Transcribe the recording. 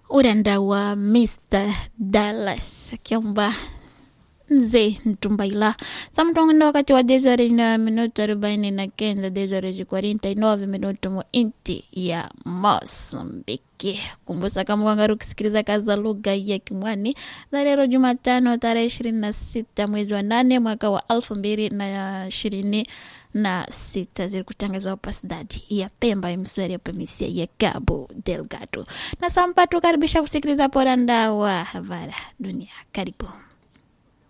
uranda wa Mr Dallas akiomba nze ntumbaila samtongondo wakati wa desore na minuto arobaini na kenda desore ji 49 minuto mu inti ya Mosambiki. Kumbusa kama wangaru kusikiliza kazi za lugha ya Kimwani za leo Jumatano tarehe ishirini na sita mwezi wa nane mwaka wa elfu mbili na ishirini na sita zilikutangazwa hapa sidadi ya Pemba emswari ya provinsia ya Cabo Delgado na sampa tukaribisha kusikiliza poranda wa habari dunia. Karibu.